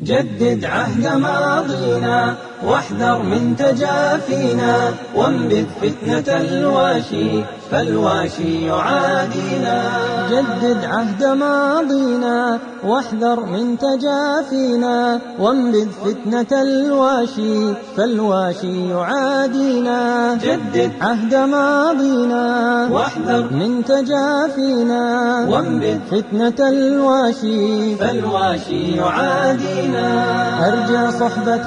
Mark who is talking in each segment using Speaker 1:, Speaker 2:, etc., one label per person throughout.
Speaker 1: جدد عهد ماضينا واحذر من تجافينا وانبذ فتنة الواشي فالواشي يعادينا جدد عهد ماضينا واحذر من تجافينا وانبذ فتنة الواشي فالواشي يعادينا جدد عهد ماضينا واحذر من تجافينا وانبذ فتنة الواشي فالواشي يعادينا أرجع صحبة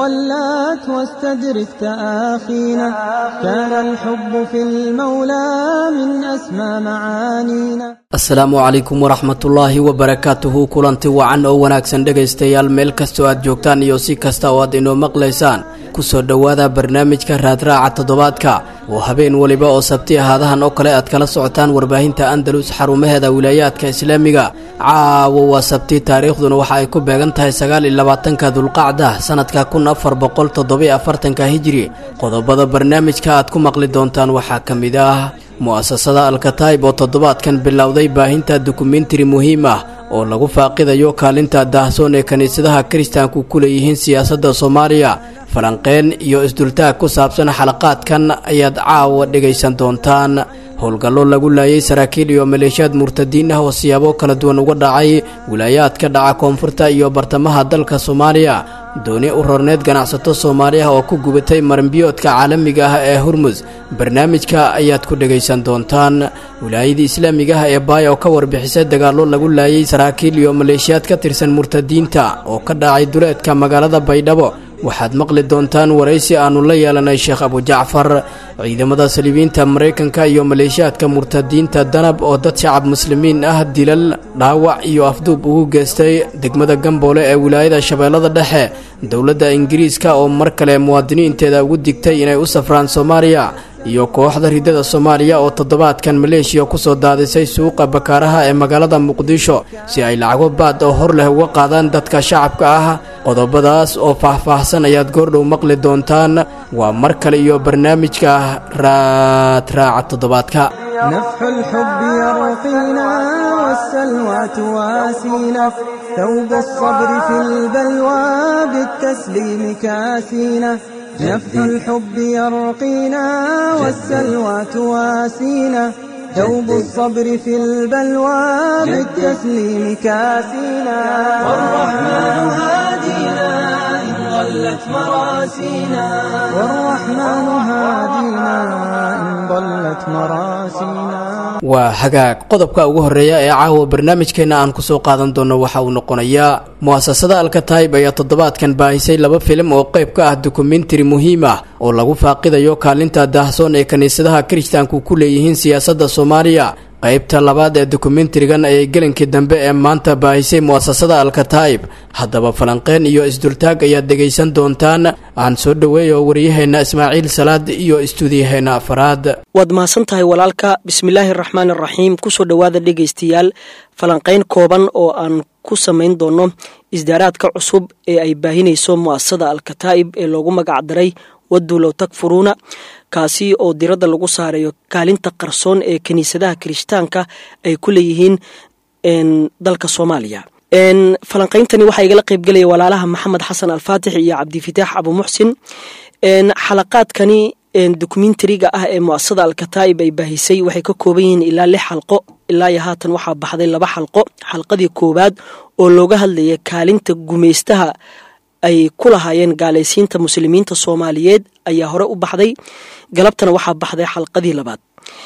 Speaker 1: ولات واستدرك تآخينا كان الحب في المولى من أسمى معانينا
Speaker 2: asalaamu calaykum waraxmatullaahi wabarakaatuhu kulanti wacan oo wanaagsan dhegaystayaal meel kastoo aad joogtaan iyo si kasta oo aad inoo maqlaysaan kusoo dhowaada barnaamijka raadraaca toddobaadka oo habeen weliba oo sabti ahaadahan oo kale aad kala socotaan warbaahinta andalus xarumaheeda wilaayaadka islaamiga caawo waa sabti taariikhduna waxa ay ku beegan tahay sagaal iyo labaatanka dulqacda sanadka kun afar boqol toddobiyo afartanka hijiri qodobada barnaamijka aad ku maqli doontaan waxaa ka mid ah mu'asasada alkataib oo toddobaadkan bilowday baahinta dokumentari muhiim ah oo lagu faaqidayo kaalinta daahsoon ee kiniisadaha kiristaanku ku leeyihiin siyaasadda soomaaliya falanqeen iyo isdultaag ku saabsan xalaqaadkan ayaad caawa dhegaysan doontaan howlgallo lagu laayay saraakiil iyo maleeshiyaad murtadiin ah oo siyaabo kala duwan uga dhacay wilaayaadka dhaca koonfurta iyo bartamaha dalka soomaaliya dooni u rorneed ganacsato soomaali ah oo ku gubatay maranbiyoodka caalamiga ah ee hurmus barnaamijka ayaad ku dhegaysan doontaan wilaayadii islaamiga ah ee baaya oo ka warbixisay dagaallo lagu laayay saraakiil iyo maleeshiyaad ka tirsan murtadiinta oo ka dhacay duleedka magaalada baydhabo waxaad maqli doontaan waraysi aannu la yeelanay sheekh abujacfar ciidamada saliibiinta maraykanka iyo maleeshiyaadka murtadiinta danab oo dad shacab muslimiin ah dilal dhaawac iyo afduub ugu geystay degmada gamboole ee wilaayada shabeellada dhexe dowladda ingiriiska oo mar kale muwaadiniinteeda ugu digtay inay u safraan soomaaliya iyo kooxda ridada soomaaliya oo toddobaadkan maleeshiya ku soo daadisay suuqa bakaaraha ee magaalada muqdisho si ay lacago baad oo hor leh uga qaadaan dadka shacabka ah qodobadaas oo faah-faahsan ayaad goordhow maqli doontaan waa mar kale iyo barnaamijka raadraaca toddobaadka
Speaker 1: نفح الحب يرقينا والسلوى تواسينا ثوب الصبر في البلوى بالتسليم كاسينا نفح الحب يرقينا والسلوى تواسينا ثوب الصبر في البلوى بالتسليم كاسينا والرحمن هادينا إن ضلت مراسينا والرحمن هادينا إن ضلت مراسينا
Speaker 2: waa hagaag qodobka ugu horreeya ee caawa barnaamijkeenna aan kusoo qaadan doono waxa uu noqonayaa mu'asasada alkataib ayaa toddobaadkan baahisay laba filim oo qayb ka ah dokumentari muhiim ah oo lagu faaqidayo kaalinta daahsoon ee kiniisadaha kiristaanku ku leeyihiin siyaasadda soomaaliya qaybta labaad ee dokumentarigan ayay gelinkii dambe ee maanta baahisay mu'asasada alkataib haddaba falanqeen iyo isdultaag ayaad dhegaysan doontaan aan soo dhoweeyo waryaheenna ismaaciil salaad iyo istuudiyaheenna afaraad
Speaker 3: waad mahadsan tahay walaalka bismillaahi araxmaan araxiim kusoo dhowaada dhegaystayaal falanqayn kooban oo aan ku samayn doono isdaaraadka cusub ee ay baahinayso mu'asasada alkataa'ib ee loogu magac daray wadulow takfuruuna kaasi oo diradda lagu saarayo kaalinta qarsoon ee kiniisadaha kirishtaanka ay ku leeyihiin dalka soomaaliya falanqayntani waxaa igala qeybgelaya walaalaha maxamed xasan alfaatix iyo cabdifitaax abumuxsin xalaqaadkani dokumentariga ah ee muasasada alkataa'ib ay baahisay waxay ka kooban yihiin ilaa lix xalqo ilaa iyo haatan waxaa baxday laba xalqo xalqadii koowaad oo looga hadlaya kaalinta gumaystaha ay ku lahaayeen gaalaysiinta muslimiinta soomaaliyeed ayaa hore u baxday galabtana waxaa baxday xalqadii labaad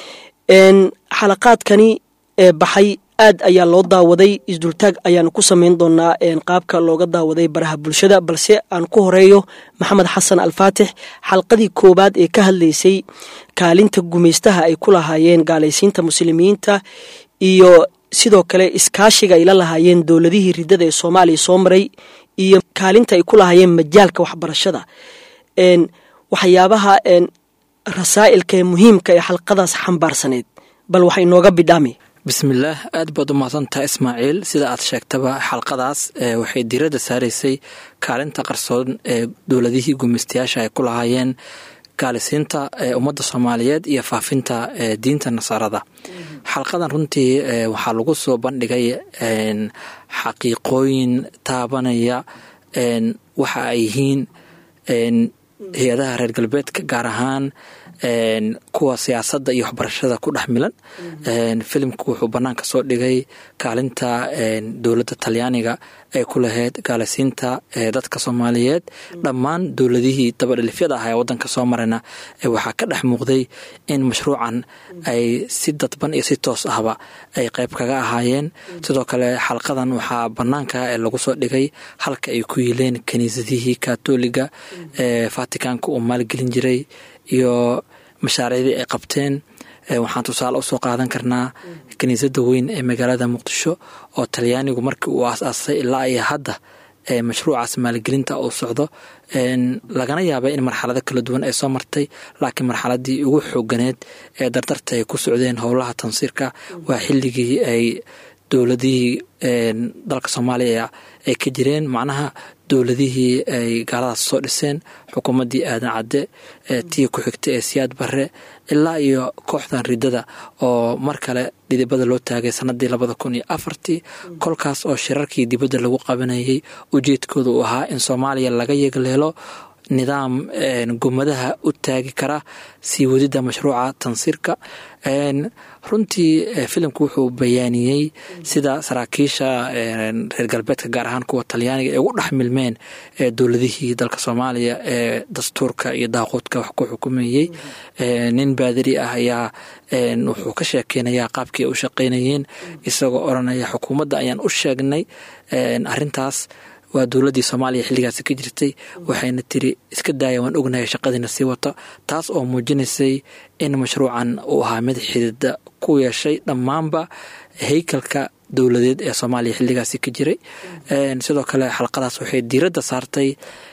Speaker 3: xalaqaadkani ee baxay aad ayaa loo daawaday isdultaag ayaanu ku samayn doonaa qaabka looga daawaday baraha bulshada balse aan ku horeeyo maxamed xasan alfaatix xalqadii koowaad ee ka hadlaysay kaalinta gumaystaha ay ku lahaayeen gaalaysiinta muslimiinta iyo sidoo kale iskaashiga ay la lahaayeen dowladihii ridada ee soomaaliya soo maray iyo kaalinta ay ku lahaayeen majaalka waxbarashada waxyaabaha rasaa'ilka ee muhiimka ee xalqadaas xambaarsaneyd bal waxa inooga bidhaami
Speaker 4: bismillaah aad baad u mahadsantaha ismaaciil sida aad sheegtaba xalqadaas waxay diradda saaraysay kaalinta qarsoon ee dowladihii gumaystayaasha ay ku lahaayeen gaalisiinta ummadda soomaaliyeed iyo faafinta diinta nasaarada xalqadan runtii waxaa lagu soo bandhigay xaqiiqooyin taabanaya waxa ay yihiin hay-adaha reer galbeedka gaar ahaan kuwa siyaasadda iyo waxbarashada ku dhex milan filimku wuxuu banaanka soo dhigay kaalinta dowladda talyaaniga ay ku lahayd gaalisiinta dadka soomaaliyeed dhammaan dowladihii dabadhilifyada ah ee wadanka soo marayna waxaa ka dhex muuqday in mashruucan ay si dadban iyo si toos ahba ay qayb kaga ahaayeen sidoo kale xalqadan waxaa banaanka lagu soo dhigay halka ay ku yiileen kiniisadihii katoliga ee vaticanka uu maalgelin jiray iyo mashaariicdii ay qabteen waxaan tusaale usoo qaadan karnaa kiniisadda weyn ee magaalada muqdisho oo talyaanigu markii uu aas-aasay ilaa iyo hadda mashruucaas maalgelinta uu socdo lagana yaabay in marxalado kala duwan ay soo martay laakiin marxaladii ugu xooganeed ee dardarta ay ku socdeen howlaha tansiirka waa xilligii ay dowladihii dalka soomaaliya ay ka jireen macnaha dowladihii ay gaaladaas soo dhiseen xukuumaddii aadan cadde tii ku xigta ee siyaad barre ilaa iyo kooxdan ridada oo mar kale dhidibada loo taagay sanadii labada kun iyo afartii kolkaas oo shirarkii dibadda lagu qabanayay ujeedkooda uu ahaa in soomaaliya laga yegleelo nidaam gumadaha u taagi kara sii wadida mashruuca tansiirka runtii filimku wuxuu bayaaniyey sida saraakiisha reer galbeedka gaar ahaan kuwa talyaaniga ay ugu dhex milmeen dowladihii dalka soomaaliya ee dastuurka iyo daaquudka wax ku xukumayey nin baadari ah ayaa wuxuu ka sheekeynayaa qaabkii ay u shaqeynayeen isagoo oranaya xukuumadda ayaan u sheegnay arintaas waa dowladdii soomaaliya xilligaasi ka jirtay waxayna tiri iska daaya waan ognahay shaqadiina sii wato taas oo muujinaysay in mashruucan uu ahaa mid xidida ku yeeshay dhammaanba haykalka dowladeed ee soomaaliya xilligaasi ka jiray sidoo kale xalqadaas waxay diiradda saartay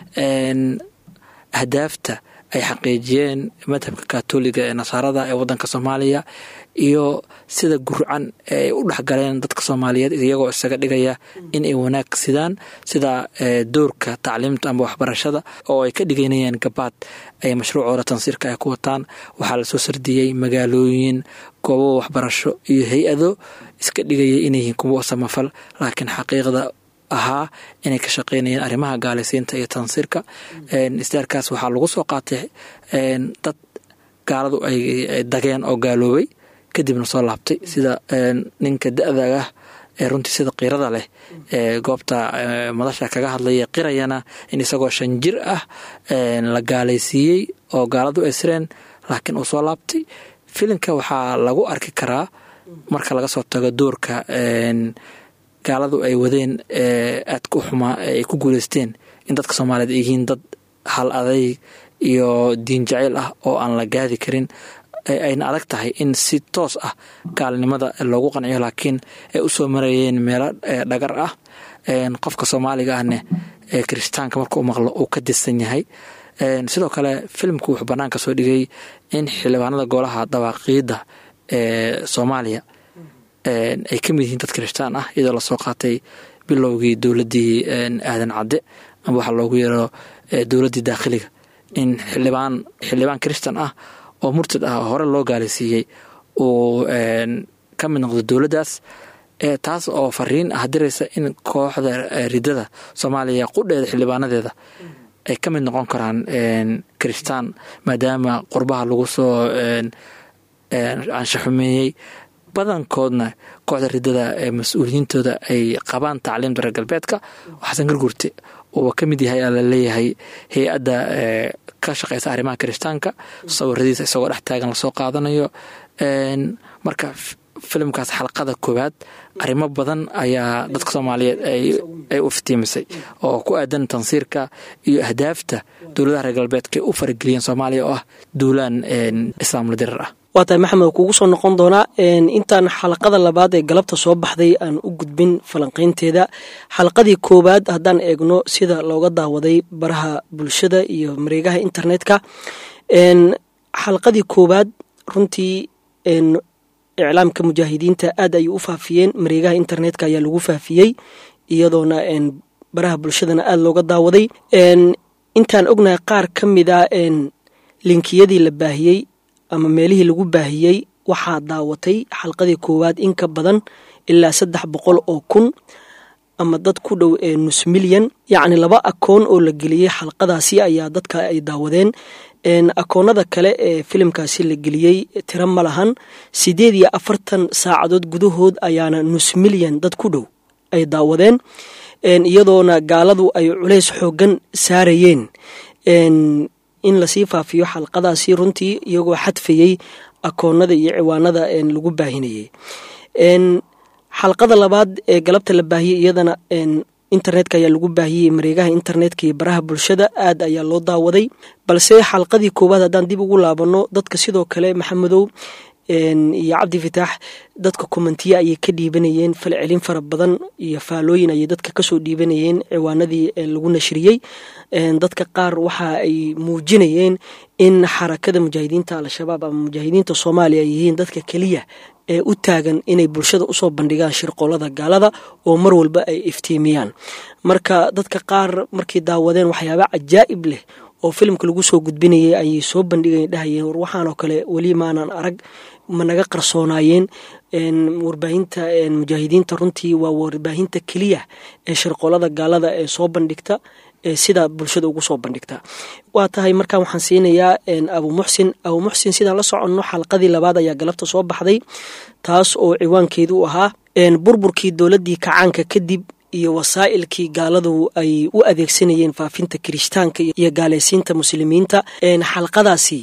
Speaker 4: ahdaafta ay xaqiijiyeen madhabka katoliga ee nasaarada ee wadanka soomaaliya iyo sida gurcan ay u dhexgaleen dadka soomaaliyeed iyagoo isaga dhigaya in ay wanaag sidaan sida doorka tacliimta ama waxbarashada oo ay ka dhiganayeen gabaad ay mashruucooda tansiirka ay ku wataan waxaa lasoo sardiyey magaalooyin goobo waxbarasho iyo hay-ado iska dhigaya inayyihiin kuwo samafal laakiin xaqiiqda ahaa inay ka shaqeynayeen arrimaha gaalisiinta iyo tansiirka isdaarkaas waxaa lagu soo qaatay dad gaaladu ay dageen oo gaaloobay kadibna soo laabtay sida ninka da-daah ee runtii sida qiirada leh ee goobta madasha kaga hadlaya qirayana in isagoo shan jir ah la gaalaysiiyey oo gaaladu ay sireen laakiin uu soo laabtay filimka waxaa lagu arki karaa marka laga soo tago doorka gaaladu ay wadeen aadka u xumaa ay ku guuleysteen in dadka soomaaliyeed ay yihiin dad hal adayg iyo diin jaceyl ah oo aan la gaadi karin ayna adag tahay in si toos ah gaalnimada loogu qanciyo laakiin ay u soo marayeen meelo dhagar ah qofka soomaaliga ahne kirishtaanka marka u maqlo uu ka disan yahay sidoo kale filimku wuxuu banaanka soo dhigay in xildhibaanada golaha dawaaqiidda ee soomaaliya ay ka mid yihiin dad kirishtaan ah iyadoo lasoo qaatay bilowgii dowladdii aadan cadde ama waxaa loogu yeero dowladdii daakhiliga in xildhibaan xildhibaan kirishtan ah oo murtad ah hore loo gaalaysiiyey uu ka mid noqdo dowladdaas taas oo fariin ah diraysa in kooxda ridada soomaaliya qudheeda xildhibaanadeeda ay ka mid noqon karaan kirishtaan maadaama qurbaha lagu soo anshaxumeeyey badankoodna kooxda ridada ee mas-uuliyiintooda ay qabaan tacliimta reer galbeedka xasan gargurte uuba ka mid yahay aa laleeyahay hay-adda ka shaqeysa arrimaha kirishtaanka sawiradiisa isagoo dhex taagan lasoo qaadanayo marka filimkaas xalqada koowaad arrimo badan ayaa dadka soomaaliyeed ay u iftiimisay oo ku aadan tansiirka iyo ahdaafta dowladaha reer galbeedka ay u farageliyeen soomaaliya oo ah duulaan islaamla dirar ah
Speaker 3: waa tahay maxamed kugu soo noqon doonaa intaan xalaqada labaad ee galabta soo baxday aan u gudbin falanqeynteeda xalaqadii koowaad haddaan eegno sida looga daawaday baraha bulshada iyo mareegaha internetka xalaqadii koowaad runtii iclaamka mujaahidiinta aad ayay u faafiyeen mareegaha internetka ayaa lagu faafiyey iyadoona baraha bulshadana aada looga daawaday intaan ognahay qaar ka mid a linkiyadii la baahiyey ama meelihii lagu baahiyey waxaa daawatay xalqadii koowaad in ka badan ilaa saddex boqol oo kun ama dad ku dhow ee nus milyan yacni laba akoon oo la geliyey xalqadaasi ayaa dadka ay daawadeen akoonada kale ee filimkaasi la geliyey tiro ma lahan siddeed iyo afartan saacadood gudahood ayaana nus milyan dad ku dhow ay daawadeen iyadoona gaaladu ay culays xoogan saarayeen in lasii faafiyo xalqadaasi runtii iyagoo xadfayey akoonada iyo ciwaanada lagu baahinayey xalqada labaad ee galabta la baahiyey iyadana internetka ayaa lagu baahiyey mareegaha internetka iyo baraha bulshada aad ayaa loo daawaday balse xalqadii koowaad haddaan dib ugu laabano dadka sidoo kale maxamedow iyo cabdi fitaax dadka kommentiye ayay ka dhiibanayeen falcelin fara badan iyo faalooyin ayay dadka kasoo dhiibanayeen ciwaanadii lagu nashriyey dadka qaar waxa ay muujinayeen in xarakada mujaahidiinta al-shabaab ama mujaahidiinta soomaaliya ay yihiin dadka keliya ee u taagan inay bulshada usoo bandhigaan shirqoolada gaalada oo mar walba ay iftiimiyaan marka dadka qaar markay daawadeen waxyaaba cajaa'ib leh oo filimka lagu soo gudbinayay ayay soo bandhigayn dhahayeen war waxaanoo kale weli maanan arag ma naga qarsoonaayeen warbaahinta mujaahidiinta runtii waa warbaahinta keliya ee shirqoolada gaalada ee soo bandhigta sida bulshada ugu soo bandhigta waa tahay markaan waxaan siinayaa abu muxsin abu muxsin sidaan la soconno xalqadii labaad ayaa galabta soo baxday taas oo ciwaankeedu u ahaa burburkii dowladdii kacaanka kadib iyo wasaa'ilkii gaaladu ay u adeegsanayeen faafinta kirishtaanka iyo gaalaysiinta muslimiinta xalqadaasi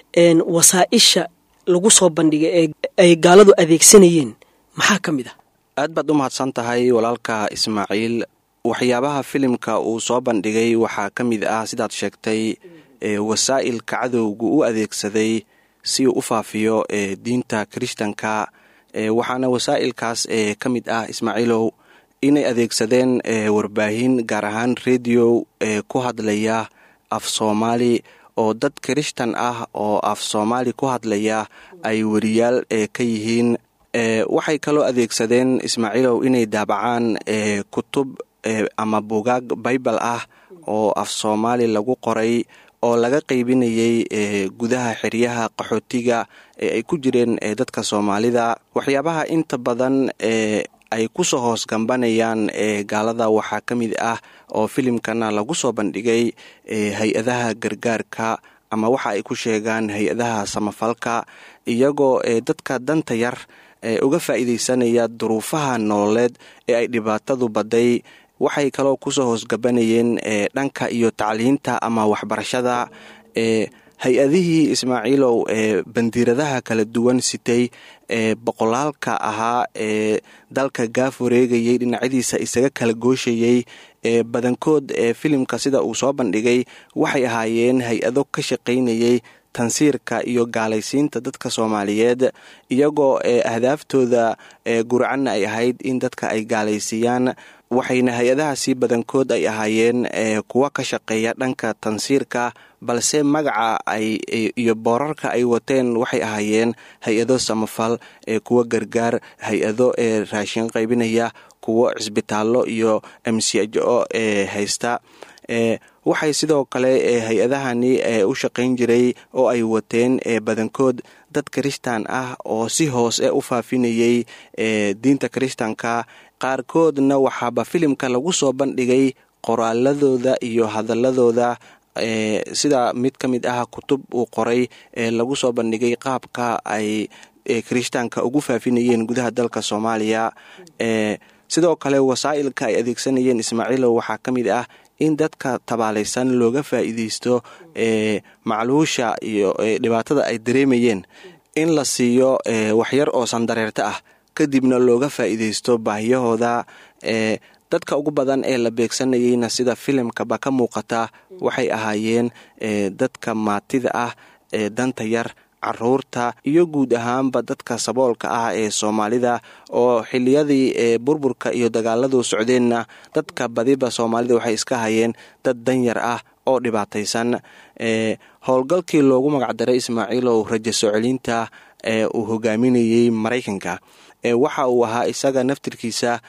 Speaker 3: wasaa'isha lagu soo bandhigay ee ay gaaladu adeegsanayeen maxaa ka mid ah
Speaker 5: aad baad u mahadsan tahay walaalka ismaaciil waxyaabaha filimka uu soo bandhigay waxaa ka mid ah sidaad sheegtay wasaa'ilka cadowgu u adeegsaday si uu u faafiyo diinta kirishtanka waxaana wasaa'ilkaas ka mid ah ismaaciilow inay adeegsadeen warbaahin gaar ahaan rediyo ku hadlaya af soomaali oo dad kirishtan ah oo af soomaali ku hadlaya ay weriyaal ka yihiin waxay kaloo adeegsadeen ismaaciilow inay daabacaan kutub ama bugaag baybal ah oo af soomaali lagu qoray oo laga qaybinayay gudaha xeryaha qaxootiga ee ay ku jireen dadka soomaalida waxyaabaha inta badan ee ay kusoo hoos gambanayaan gaalada waxaa ka mid ah oo filimkana lagu soo bandhigay hay-adaha gargaarka ama waxa ay ku sheegaan hay-adaha samafalka iyagoo dadka danta yar uga faa'iidaysanaya duruufaha nololeed ee ay dhibaatadu badday waxay kaloo kusoo hoosgabanayeen dhanka iyo tacliinta ama waxbarashada hay-adihii ismaaciilow ee bandiiradaha kala duwan sitay ee boqolaalka ahaa ee dalka gaaf wareegayay dhinacyadiisa isaga kala gooshayey ee badankood ee filimka sida uu soo bandhigay waxay ahaayeen hay-ado ka shaqaynayay tansiirka iyo gaalaysiinta dadka soomaaliyeed iyagoo ee ahdaaftooda ee gurcanna ay ahayd in dadka ay gaalaysiiyaan waxayna hay-adahaasi badankood ay ahaayeen kuwa ka shaqeeya dhanka tansiirka balse magaca ay iyo boorarka ay wateen waxay ahaayeen hay-ado samafal ee kuwa gargaar hay-ado ee raashin qaybinaya kuwo cisbitaallo iyo mcjo ee haysta waxay sidoo kale hay-adahani u shaqayn jiray oo ay wateen badankood dad kirishtan ah oo si hoose u faafinayay diinta kirishtanka qaarkoodna waxaaba filimka lagu soo bandhigay qoraaladooda iyo hadaladooda sida mid ka mid ah kutub uu qoray ee lagu soo bandhigay qaabka ay kirishtaanka ugu faafinayeen gudaha dalka soomaaliya sidoo kale wasaa'ilka ay adeegsanayeen ismaaciilow waxaa ka mid ah in dadka tabaalaysan looga faa'iideysto macluusha iyo dhibaatada ay dareemayeen in la siiyo waxyar oo sandareerto ah kadibna looga faa'iideysto baahiyahooda dadka ugu badan ee la beegsanayeyna sida filimkaba ka muuqata waxay ahaayeen dadka maatida ah ee danta yar caruurta iyo guud ahaanba dadka saboolka ah ee soomaalida oo xiliyadii burburka iyo dagaaladu socdeenna dadka badiba soomaalida waxay iska hayeen dad danyar ah oo dhibaataysan howlgalkii loogu magacdaray ismaaciilow rajo soo celinta ee uu hogaaminayey maraykanka waxa uu ahaa isaga naftirkiisa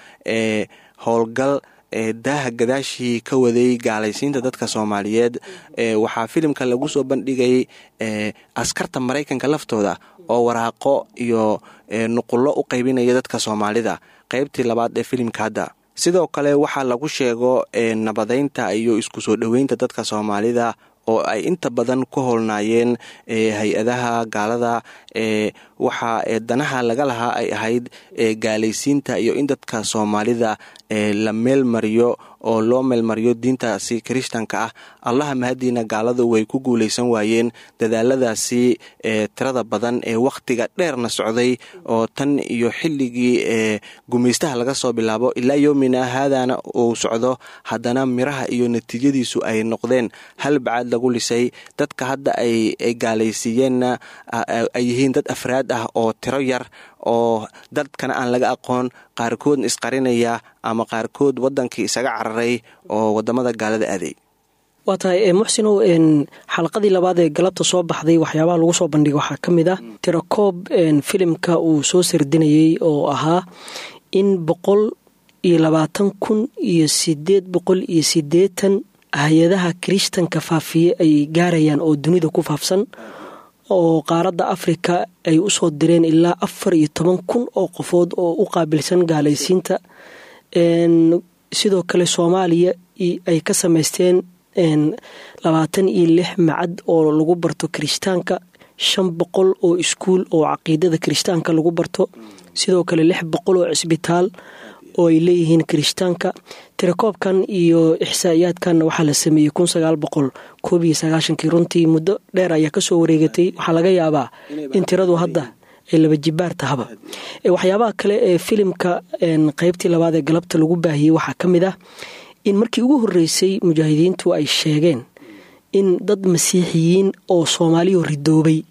Speaker 5: howlgal daaha gadaashii ka waday gaalaysiinta dadka soomaaliyeed waxaa filimka lagu soo bandhigay askarta maraykanka laftooda oo waraaqo iyo nuqullo u qaybinaya dadka soomaalida qaybtii labaad ee filimka hadda sidoo kale waxaa lagu sheego nabadeynta iyo isku soo dhoweynta dadka soomaalida oo ay inta badan ku howlnaayeen hay-adaha gaalada waxa danaha laga lahaa ay ahayd gaalaysiinta iyo in dadka soomaalida la meelmariyo oo loo meelmariyo diintaasi kirishtanka ah allaha mahadiina gaaladu way ku guulaysan waayeen dadaaladaasi tirada badan ee wakhtiga dheerna socday oo tan iyo xilligii gumaystaha laga soo bilaabo ilaa yomina haadana uu socdo haddana miraha iyo natiijadiisu ay noqdeen hal bacaad lagu lisay dadka hadda ay gaalaysiiyeenna ay yihiin dad afraad ah oo tiro yar oo dadkana aan laga aqoon qaarkoodna isqarinaya ama qaarkood wadankii isaga cararay oo wadamada gaalada aaday
Speaker 3: waa tahay muxsinow xalaqadii labaad ee galabta soo baxday waxyaabaha lagu soo bandhigay waxaa ka mid ah tirakoob filimka uu soo sardinayey oo ahaa in boqol iyo labaatan kun iyo sideed boqol iyo sideetan hay-adaha kirishtanka faafiye ay gaarayaan oo dunida ku faafsan oo qaaradda afrika ay usoo direen ilaa afar iyo toban kun oo qofood oo u qaabilsan gaalaysiinta sidoo kale soomaaliya ay ka samaysteen labaatan iyo lix macad oo lagu barto kirishtaanka shan boqol oo iskuul oo caqiidada kirishtaanka lagu barto sidoo kale lix boqol oo cisbitaal oo ay leeyihiin kirishtaanka tirakoobkan iyo ixsaa'iyaadkanna waxaa la sameeyey kun sagaal boqol koob iyo sagaashankii runtii muddo dheer ayaa kasoo wareegatay waxaa laga yaabaa in tiradu hadda ay laba jibaar tahaba waxyaabaha kale ee filimka qeybtii labaad ee galabta lagu baahiyey waxaa ka mid ah in markii ugu horreysay mujaahidiintu ay sheegeen in dad masiixiyiin oo soomaaliya ridoobay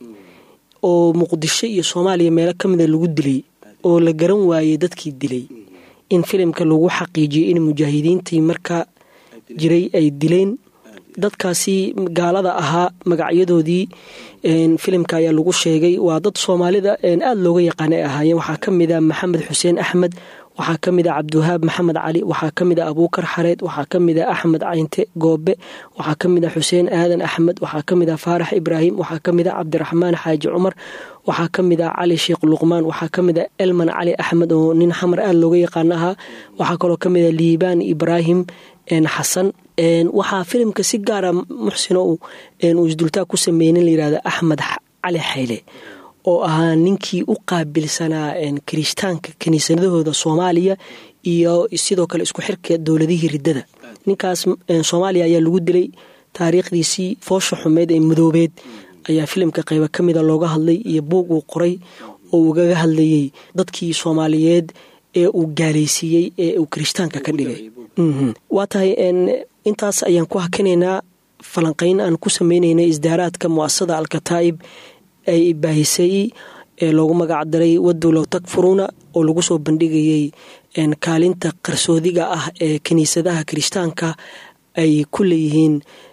Speaker 3: oo muqdisho iyo soomaaliya meelo ka mida lagu dilay oo la garan waayey dadkii dilay in filimka lagu xaqiijiyey in mujaahidiintii markaa jiray ay dileen dadkaasi gaalada ahaa magacyadoodii filimka ayaa lagu sheegay waa dad soomaalida aada looga yaqaana ay ahaayeen waxaa ka mid a maxamed xuseen axmed waxaa ka mid a cabdiwahaab maxamed cali waxaa ka mid a abuukar xareed waxaa ka mid a axmed caynte goobe waxaa ka mid a xuseen aadan axmed waxaa ka mid a faarax ibraahim waxaa ka mid a cabdiraxmaan xaaji cumar waxaa ka mid a cali sheekh luqmaan waxaa ka mid a elman cali axmed oo nin xamar aada looga yaqaano ahaa waxaa kaloo ka mid a liibaan ibraahim xasan waxaa filimka si gaara muxsino uu isdultaa ku sameynin layirahda axmed cali xayle oo ahaa ninkii u qaabilsanaa kirishtaanka kiniisadahooda soomaaliya iyo sidoo kale isku xirka dowladihii riddada ninkaas soomaaliya ayaa lagu dilay taariikhdiisii foosha xumeed ee madoobeed ayaa filimka qayba ka mida looga hadlay iyo buug uu qoray oo ugaga hadlayey dadkii soomaaliyeed ee uu gaalaysiiyey ee uu kirishtaanka ka dhigay waa tahay intaas ayaan ku hakinaynaa falanqeyn aan ku sameynaynay isdaaraadka muasasada alkataa'ib ay baahisay ee loogu magacdaray wadulow takfuruuna oo lagu soo bandhigayey kaalinta qarsoodiga ah ee kiniisadaha kirishtaanka ay ku leeyihiin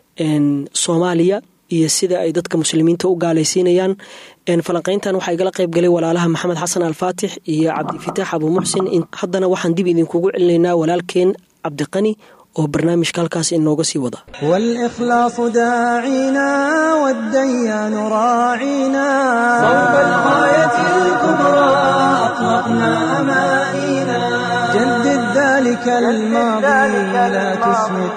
Speaker 3: soomaaliya iyo sida ay dadka muslimiinta u gaalaysiinayaan falanqeyntan waxaa igala qayb galay walaalaha maxamed xasan alfaatix iyo cabdifitaax abuu muxsin haddana waxaan dib idinkugu celinaynaa walaalkeen cabdiqani oo barnaamijka halkaas inooga sii wada
Speaker 1: والإخلاص داعينا والديان راعينا صوب الغاية الكبرى أطلقنا أمانينا جدد ذلك الماضي لا تسمد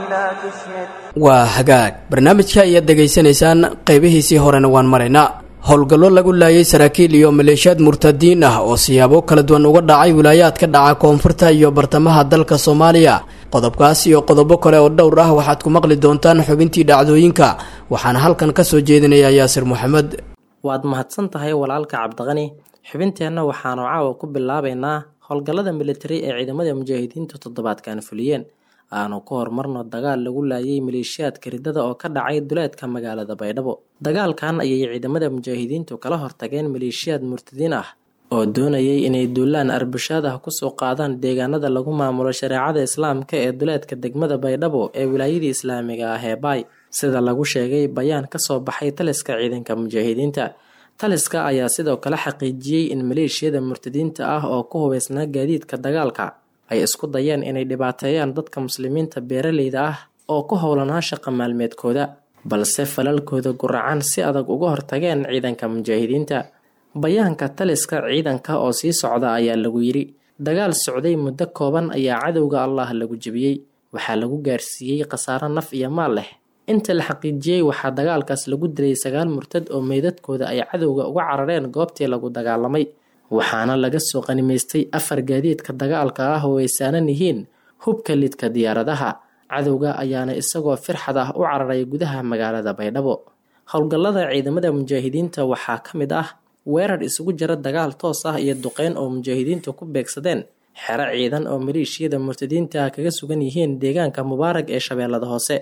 Speaker 2: waa hagaag barnaamijka ayaad degaysanaysaan qaybihiisii horena waan maraynaa howlgallo lagu laayay saraakiil iyo maleeshiyaad murtadiin ah oo siyaabo kala duwan uga dhacay wilaayaad ka dhaca koonfurta iyo bartamaha dalka soomaaliya qodobkaas iyo qodobo kale oo dhowr ah waxaad ku maqli doontaan xubintii dhacdooyinka waxaana halkan ka soo jeedinaya yaasir maxamed
Speaker 6: waad mahadsan tahay walaalka cabdiqani xubinteenna waxaanu caawa ku bilaabaynaa howlgallada militari ee ciidamada mujaahidiintu toddobaadkan fuliyeen aanu ku horumarno dagaal lagu laayay maleeshiyaadka riddada oo ka dhacay duleedka magaalada baydhabo dagaalkan ayay ciidamada mujaahidiintu kala hortageen maleeshiyaad murtadiin ah oo doonayay inay duulaan arbushaad ah kusoo qaadaan deegaanada lagu maamulo shareecada islaamka ee duleedka degmada baydhabo ee wilaayadii islaamiga ah ee baay sida lagu sheegay bayaan kasoo baxay taliska ciidanka mujaahidiinta taliska ayaa sidoo kale xaqiijiyey in maleeshiyada murtadiinta ah oo ku hubeysnaa gaadiidka dagaalka ay isku dayeen inay dhibaateeyaan dadka muslimiinta beeraleyda ah oo ku howlanaa shaqa maalmeedkooda balse falalkooda guracan si adag uga hortageen ciidanka mujaahidiinta bayaanka taliska ciidanka oo sii socda ayaa lagu yidhi dagaal socday muddo kooban ayaa cadowga allah lagu jebiyey waxaa lagu gaarsiiyey khasaaro naf iyo maal leh inta la xaqiijiyey waxaa dagaalkaas lagu dilay sagaal murtad oo meydadkooda ay cadowga uga carareen goobtii lagu dagaalamay waxaana laga soo qanimaystay afar gaadiidka dagaalka ah oo ay saanan yihiin hubka lidka diyaaradaha cadowga ayaana isagoo firxad ah u cararay gudaha magaalada baydhabo howlgallada ciidamada mujaahidiinta waxaa ka mid ah weerar isugu jira dagaal toos ah iyo duqeyn oo mujaahidiintu ku beegsadeen xero ciidan oo maleeshiyada murtadiinta kaga sugan yihiin deegaanka mubaarag ee shabeellada hoose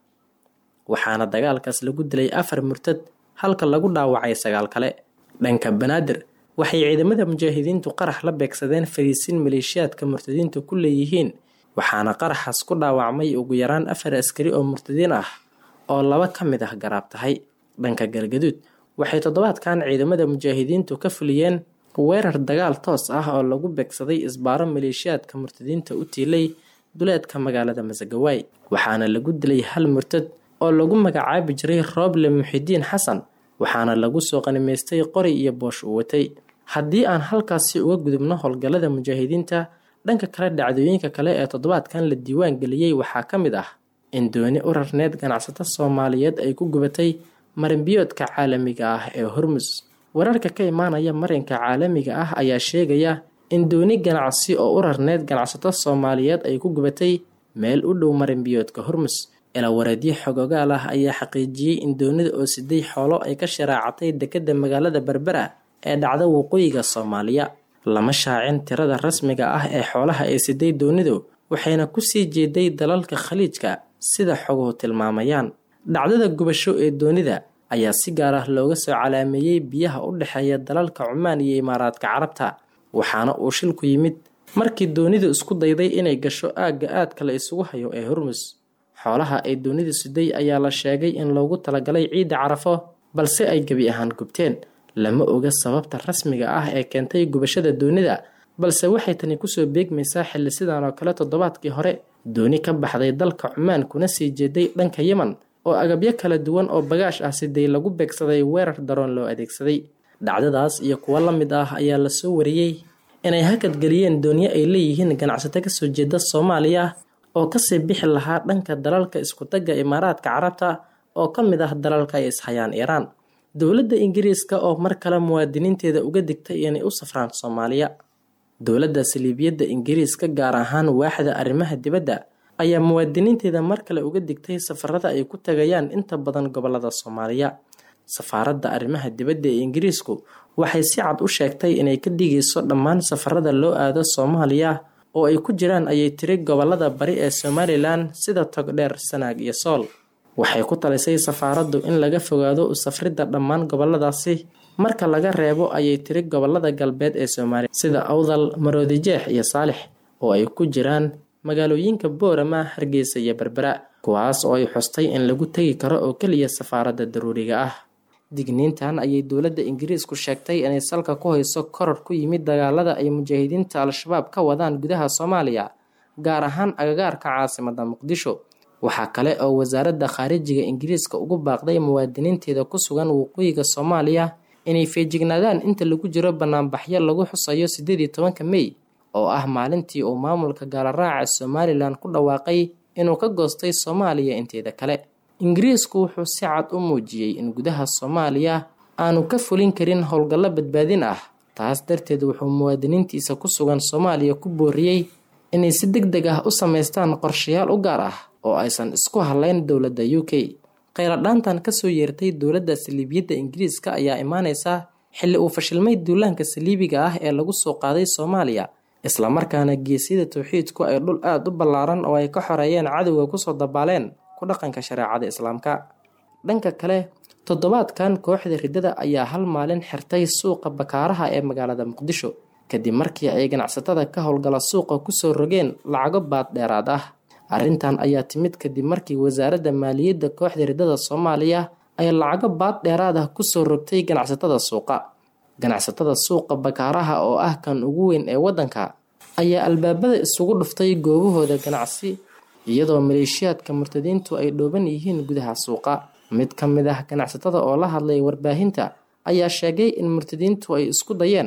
Speaker 6: waxaana dagaalkaas lagu dilay afar murtad halka lagu dhaawacay sagaal kale dhanka banaadir waxay ciidamada mujaahidiintu qarax la beegsadeen fariisin maleeshiyaadka murtadiinta ku leeyihiin waxaana qaraxaas ku dhaawacmay ugu yaraan afar askari oo murtadiin ah oo laba ka mid ah garaab tahay dhanka galgaduud waxay toddobaadkan ciidamada mujaahidiintu ka fuliyeen weerar dagaal toos ah oo lagu beegsaday isbaaro maleeshiyaadka murtadiinta u tiilay duleedka magaalada masagawaay waxaana lagu dilay hal murtad oo lagu magacaabi jiray rooble muxidiin xasan waxaana lagu soo qanimaystay qori iyo boosh uu watay haddii aan halkaasi uga gudubno howlgallada mujaahidiinta dhanka kale dhacdooyinka kale ee toddobaadkan la diiwaan geliyey waxaa ka mid ah in dooni u rarneed ganacsato soomaaliyeed ay ku gubatay marinbiyoodka caalamiga ah ee hormus wararka ka imaanaya marinka caalamiga ah ayaa sheegaya in dooni ganacsi oo u rarneed ganacsato soomaaliyeed ay ku gubatay meel u dhow marinbiyoodka hormus ilawareedyo xogogaal ah ayaa xaqiijiyey in doonida oo siday xoolo ay ka sharaacatay dekedda magaalada berbera ee dhacda waqooyiga soomaaliya lama shaacin tirada rasmiga ah ee xoolaha ay siday doonidu waxayna kusii jeeday dalalka khaliijka sida xoguhu tilmaamayaan dhacdada gubasho ee doonida ayaa si gaar ah looga soo calaameeyey biyaha u dhexeeya dalalka cumaan iyo imaaraadka carabta waxaana uu shilku yimid markii doonidu isku dayday inay gasho aagga aadka la isugu hayo ee hormus xoolaha ay doonidu siday ayaa la sheegay in loogu talagalay ciidda carafo balse ay gebi ahaan gubteen lama oga sababta rasmiga ah ee keentay gubashada doonida balse waxay tani kusoo beegmaysaa xilli sidan oo kale toddobaadkii hore dooni ka baxday dalka cumaan kuna sii jeeday dhanka yeman oo agabyo kala duwan oo bagaash ah siday lagu beegsaday weerar daroon loo adeegsaday dhacdadaas iyo kuwo la mid ah ayaa lasoo wariyey inay hakadgeliyeen doonyo ay leeyihiin ganacsato kasoo jeeda soomaaliya oo kasii bixi lahaa dhanka dalalka iskutagga imaaraadka carabta oo ka mid ah dalalka ay ishayaan iiraan dowladda ingiriiska oo mar kale muwaadiniinteeda uga digtay inay u safraan soomaaliya dowladda saliibiyadda ingiriiska gaar ahaan waaxda arrimaha dibadda ayaa muwaadiniinteeda mar kale uga digtay safarada ay ku tagayaan inta badan gobolada soomaaliya safaaradda arrimaha dibadda ee ingiriisku waxay si cad u sheegtay inay ka dhigayso dhammaan safarada loo aado soomaaliya oo ay ku jiraan ayay tiri gobolada bari ee somalilan sida togdheer sanaag iyo sool waxay ku talisay safaaraddu in laga fogaado u safridda dhammaan goboladaasi marka laga reebo ayay tiri gobolada galbeed ee soomaaliya sida awdal maroodijeex iyo saalix oo ay ku jiraan magaalooyinka boorama hargeysa iyo berbera kuwaas oo ay xustay in lagu tegi karo oo keliya safaaradda daruuriga ah digniintan ayay dowladda ingiriisku sheegtay inay salka ku hayso koror ku yimid dagaalada ay mujaahidiinta al-shabaab ka wadaan gudaha soomaaliya gaar ahaan agagaarka caasimada muqdisho waxaa kale oo wasaaradda khaarijiga ingiriiska ugu baaqday muwaadiniinteeda ku sugan waqooyiga soomaaliya inay feejignaadaan inta lagu jiro banaanbaxyo lagu xusayo sideed iyo tobanka mey oo ah maalintii uu maamulka gaalaraaca somalilan ku dhawaaqay inuu ka goostay soomaaliya inteeda kale ingiriisku wuxuu si cad u muujiyey in gudaha soomaaliya aanu ka fulin karin howlgallo badbaadin ah taas darteed wuxuu muwaadiniintiisa ku sugan soomaaliya ku booriyey inay si deg deg ah u samaystaan qorshayaal u gaar ah oo aysan isku halayn dowladda u k kheyladhaantan kasoo yeertay dowladda saliibiyadda ingiriiska ayaa imaaneysa xilli uu fashilmay duulaanka saliibiga ah ee lagu soo qaaday soomaaliya islamarkaana geesyada towxiidku ay dhul aada u ballaaran oo ay ka xoreeyeen cadowga kusoo dabaaleen ku dhaqanka shareecada islaamka dhanka kale toddobaadkan kooxda riddada ayaa hal maalin xirtay suuqa bakaaraha ee magaalada muqdisho kadib markii ay ganacsatada ka howlgala suuqa kusoo rogeen lacago baad dheeraad ah arrintan ayaa timid kadib markii wasaaradda maaliyadda kooxda riddada soomaaliya ay lacago baad dheeraad ah kusoo rogtay ganacsatada suuqa ganacsatada suuqa bakaaraha oo ah kan ugu weyn ee waddanka ayaa albaabada isugu dhuftay goobahooda ganacsi iyadoo maleeshiyaadka murtadiintu ay dhooban yihiin gudaha suuqa mid ka mid ah ganacsatada oo la hadlay warbaahinta ayaa sheegay in murtadiintu ay isku dayeen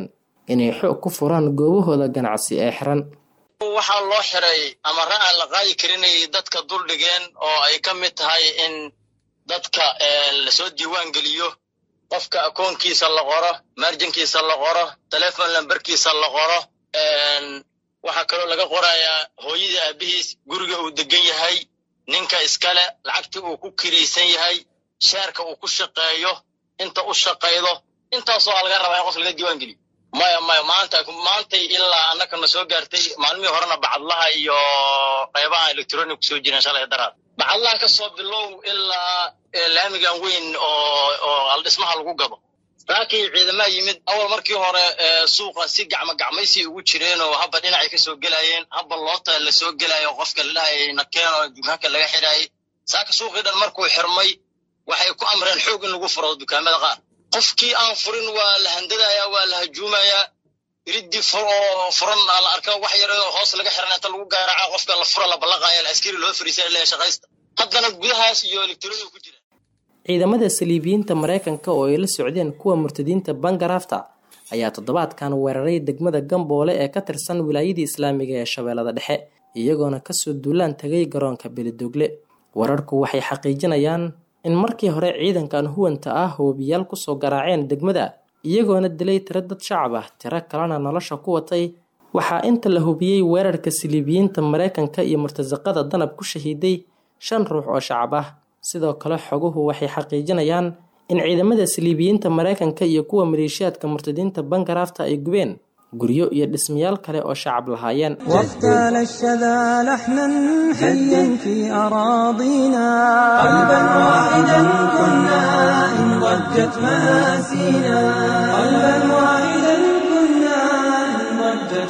Speaker 6: inay xoog ku furaan goobahooda ganacsi ee xiran
Speaker 7: waxaa loo xiray amara aan la qaadi karinay dadka duldhigeen oo ay ka mid tahay in dadka lasoo diiwaan geliyo qofka akoonkiisa la qoro marjinkiisa la qoro telefon lamberkiisa la qoro waxaa kaloo laga qorayaa hooyadii aabihiis guriga uu degan yahay ninka iskale lacagtii uu ku kiraysan yahay sheerka uu ku shaqeeyo inta u shaqaydo intaasoo a laga rabaa in qof laga diiwaan geliyo maya maya maanta maantay ilaa annakana soo gaartay maalmihii horena bacadlaha iyo qaybaha electronic kusoo jireen shalay daraad bacadlaha ka soo bilow ilaa laamigan weyn oo oo aldhismaha lagu gado laakiin ciidamaha yimid awal markii hore suuqa si gacmo gacmaysi ugu jireen oo habba dhinacay ka soo gelayeen habba loota la soo gelayo qofka ladhahayay nakeen oo dukaanka laga xidhaayay saaka suuqii dhan markuu xirmay waxay ku amreen xoog in lagu furo dukaamada qaar qofkii aan furin waa la handadayaa waa la hajuumayaa iridii oo furan la arka wax yar oo hoos laga xiran inta lagu gaaraca qofka la fura la ballaqaya askari loo fariisa leeyahay shaqaysta haddana gudahaas iyo electronic ku jira
Speaker 6: ciidamada saliibiyiinta mareykanka oo ay la socdeen kuwa murtadiinta bangarafta ayaa toddobaadkan weeraray degmada gamboole ee ka tirsan wilaayadii islaamiga ee shabeellada dhexe iyagoona kasoo duulaan tagay garoonka belidogle wararku waxay xaqiijinayaan in markii hore ciidankan huwanta ah hoobiyaal kusoo garaaceen degmada iyagoona dilay tiro dad shacab ah tiro kalena nolosha ku watay waxaa inta la hubiyey weerarka saliibiyiinta mareykanka iyo murtasaqada danab ku shahiiday shan ruux oo shacab ah sidoo kale xoguhu waxay xaqiijinayaan in ciidamada saliibiyiinta mareykanka iyo kuwa maleeshiyaadka murtadiinta bangarafta ay gubeen guryo iyo dhismayaal kale oo shacab lahaayeen
Speaker 1: واغتال الشذا لحنا حيا في أراضينا قلبا واحدا كنا إن ضجت مآسينا قلبا واحدا كنا إن ضجت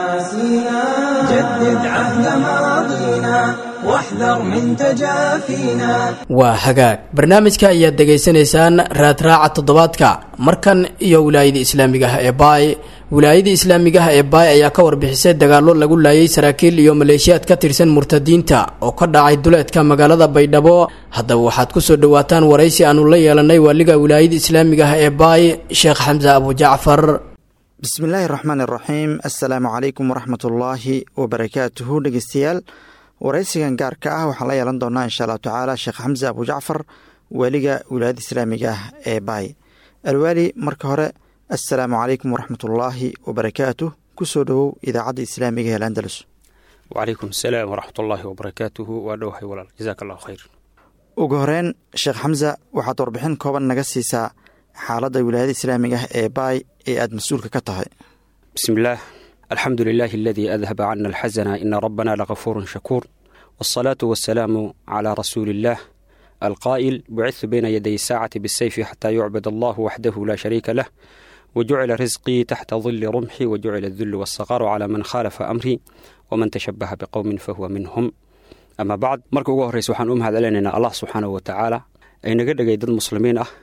Speaker 1: مآسينا جدد عهد ماضينا واحذر من تجافينا
Speaker 2: waa hagaag barnaamijka ayaad degaysanaysaan raadraaca toddobaadka markan iyo wilaayada islaamiga ah ee baay wilaayada islaamiga ah ee baay ayaa ka warbixisay dagaallo lagu laayay saraakiil iyo maleeshiyaad ka tirsan murtadiinta oo ka dhacay duleedka magaalada baydhabo haddaba waxaad kusoo dhawaataan waraysi aanu la yeelanay waaliga wilaayada islaamiga ah ee baay sheekh xamse abujacfar
Speaker 8: bismillaahi raxmaan iraxiim assalaamu calaykum waraxmatullaahi wabarakaatuhu dhegeystayaal waraysigan gaarka ah waxaan la yeelan doonaa insha allahu tacaala sheekh xamse abujacfar waaliga wilaayada islaamiga ah ee baay alwaali marka hore assalaamu calaykum waraxmatullaahi wabarakaatuh kusoo dhowow idaacadda islaamiga ee landalus
Speaker 9: wacalaykum asalaam waraxmat ullaahi wabarakaatuhu waa dhowahay walaal jazaak allahu khayr
Speaker 8: ugu horeyn sheekh xamse waxaad warbixin kooban naga siisaa xaaladda wilaayada islaamiga ah ee baay ee aada mas-uulka ka tahay
Speaker 9: bismi illaah alxamdu lilaahi aladii adhaba cana alxasana ina rabbana lagafuurun shakuur waasalaatu wasalaamu calaa rasuuli illaah alqaa'il bucidtu bayna yaday saacati bisayfi xataa yucbad allahu waxdahu laa shariika lah wajucila risqii taxta dili rumxi wajucila adullu waasaqaaru calaa man khaalafa amrii waman tashabaha biqowmin fahuwa minhum ama bacd marka ugu horreysa waxaan u mahad celinaynaa allah subxaanahu watacaala ay naga dhegay dad muslimiin ah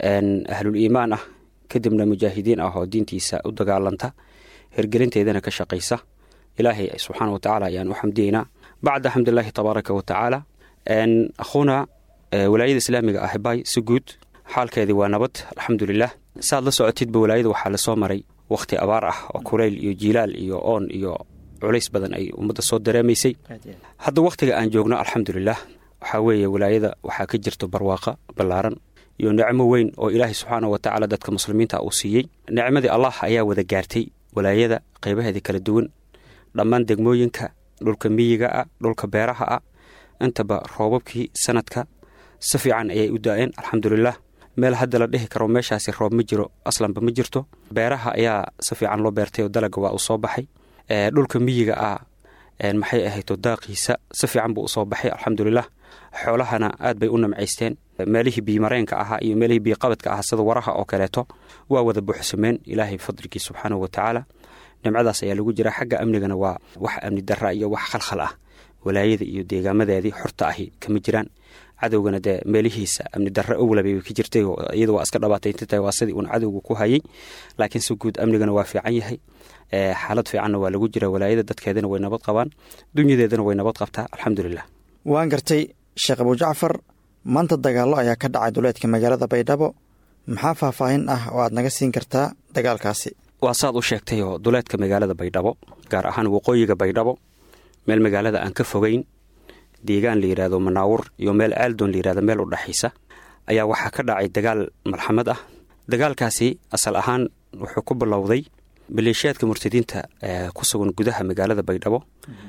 Speaker 9: ahlul iimaan ah kadibna mujaahidiin ah oo diintiisa u dagaalanta hergelinteedana ka shaqaysa ilaahay subxaana wa tacaala ayaan u xamdiyeynaa bacda xamdilaahi tabaaraka wa tacaala akhuuna walaayada islaamiga ah bay si guud xaalkeedii waa nabad alxamdulilah saaad la socotidba walaayada waxaa lasoo maray wakhti abaar ah oo kulayl iyo jiilaal iyo oon iyo culays badan ay ummadda soo dareemaysay hadda wakhtiga aan joogno alxamdulilah waxaa weeye walaayada waxaa ka jirto barwaaqa ballaaran iyo nicmo weyn oo ilaahay subxaana wa tacaala dadka muslimiinta uu siiyey nicmadii allah ayaa wada gaartay walaayada qaybaheeda kala duwan dhammaan degmooyinka dhulka miyiga ah dhulka beeraha ah intaba roobabkii sanadka si fiican ayay u da-een alxamdulilah meel hadda la dhihi karo meeshaasi roob ma jiro aslanba ma jirto beeraha ayaa si fiican loo beertay oo dalaga waa uu soo baxay dhulka miyiga ah maxay ahayto daaqiisa si fiican buu usoo baxay alxamdulilah xoolahana aad bay u namcaysteen meelihii biimareenka ahaa iyo meelihii biiqabadka ahaa sida waraha oo kaleeto waa wada buuxsameen ilaahay fadligii subxaanahu wa tacaala nimcadaas ayaa lagu jira xagga amnigana waa wax amni dara iyo wax khalkhal ah walaayada iyo deegaamadeedii xorta ahi kama jiraan cadowgana dee meelihiisa amni darre owlabay ka jirtay iyada waa iska dhabaatayntatahay waa sidii uun cadowga ku hayay laakiin si guud amnigana waa fiican yahay xaalad fiicanna waa lagu jira walaayada dadkeedana way nabad qabaan dunyadeedana way nabad qabtaa alxamdulilah
Speaker 8: waan gartay sheekh abujacfar maanta dagaallo ayaa ka dhacay duleedka magaalada baydhabo maxaa faahfaahin ah oo aad naga siin kartaa dagaalkaasi
Speaker 9: waa saad u sheegtay oo duleedka magaalada baydhabo gaar ahaan waqooyiga baydhabo meel magaalada aan ka fogeyn deegaan la yidhaahdo manaawur iyo meel aaldoon la yidhahdo meel u dhexaysa ayaa waxaa ka dhacay dagaal malxamad ah dagaalkaasi asal ahaan wuxuu ku bilowday maleeshiyaadka murtadiinta ee ku sugan gudaha magaalada baydhabo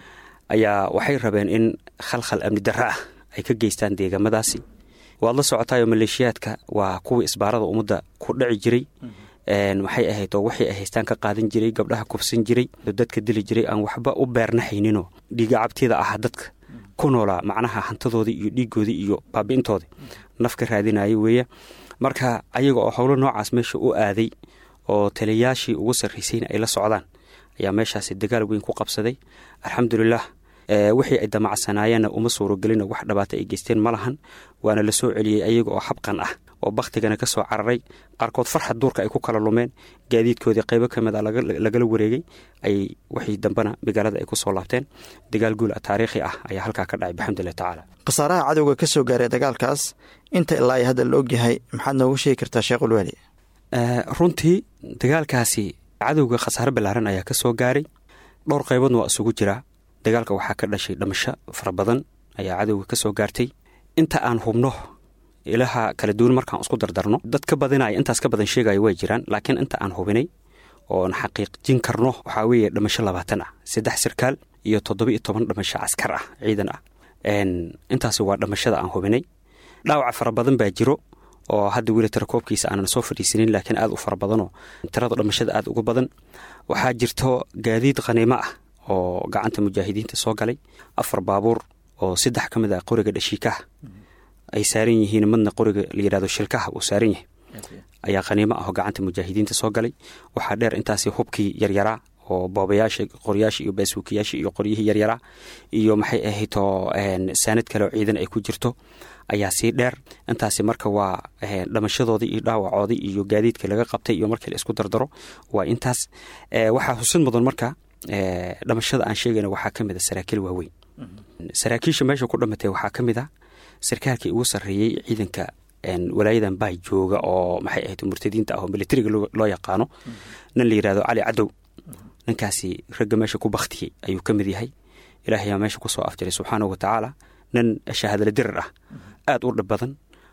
Speaker 9: ayaa waxay rabeen in khalkhal amni darro ah ay ka geystaan deegaamadaasi waad la socotaayoo maleeshiyaadka waa kuwii isbaarada ummadda ku dhici jiray maxay ahayd oo waxay haystaan ka qaadan jiray gabdhaha kufsan jiray dadka dili jiray aan waxba u beernahayninoo dhiiga cabtida ah dadka ku noolaa macnaha hantadoodii iyo dhiigoodii iyo baabi'intoodii naf ka raadinaya weeye marka ayaga oo howlo noocaas meesha u aaday oo taliyayaashii ugu sarraysayna ay la socdaan ayaa meeshaasi dagaal weyn ku qabsaday alxamdulilah wixii ay damacsanaayeenna uma suurogelina wax dhabaata ay geysteen ma lahan waana la soo celiyey ayaga oo xabqan ah oo bakhtigana ka soo cararay qaarkood farxad duurka ay ku kala lumeen gaadiidkoodii qaybo ka mid a lagala wareegay ay wixii dambena magaalada ay ku soo laabteen dagaal guul taariikhi ah ayaa halkaa ka dhacay baxamdulilah tacaala
Speaker 8: khasaaraha cadowga ka soo gaaray dagaalkaas inta ilaa ay hadda la ogyahay maxaad noogu sheegi kartaa sheekhulwaali
Speaker 9: runtii dagaalkaasi cadowga khasaare ballaaran ayaa ka soo gaaray dhowr qayboodna waa isugu jiraa dagaalka waxaa ka dhashay dhamasho fara badan ayaa cadowga ka soo gaartay inta aan hubno ilaha kala duwan markaan isku dardarno dad ka badinaya intaas ka badan sheegaya way jiraan laakiin inta aan hubinay oon xaqiiqjin karno waxaa weeye dhamasho labaatan ah saddex sarkaal iyo toddoba iyo toban dhamasho caskar ah ciidan ah intaasi waa dhamashada aan hubinay dhaawaca fara badan baa jiro oo hadda weli tirakoobkiisa aanan soo fadhiisanin laakiin aad u fara badanoo tirada dhamashada aad uga badan waxaa jirto gaadiid khaniimo ah oo gacanta mujaahidiinta soo galay afar baabuur oo saddex ka mid ah qoriga dhashiikaha ay saaran yihiin madna qoriga la yidhahdo shilkaha uu saaran yahay ayaa khaniimo ah oo gacanta mujaahidiinta soo galay waxaa dheer intaasi hubkii yaryaraa oo boobayaasha qoryaasha iyo baasuukiyaasha iyo qoryihii yaryaraa iyo maxay ahaytoo saanad kale oo ciidan ay ku jirto ayaa sii dheer intaasi marka waa dhamashadoodii iyo dhaawacoodii iyo gaadiidka laga qabtay iyo markii la isku dardaro waa intaas waxaa xusid mudan marka dhamashada aan sheegayna waxaa ka mid a saraakiil waaweyn saraakiisha meesha ku dhamatay waxaa ka mid a sarkaalkii ugu sarreeyey ciidanka walaayadan baay jooga oo maxay ahayd murtadiinta ah oo militariga loo yaqaano nin la yidhahdo cali cadow ninkaasi ragga meesha ku baktiyey ayuu ka mid yahay ilaahay aa meesha kusoo afjaray subxaanahu watacaala nin shahaadala dirar ah aad u dhib badan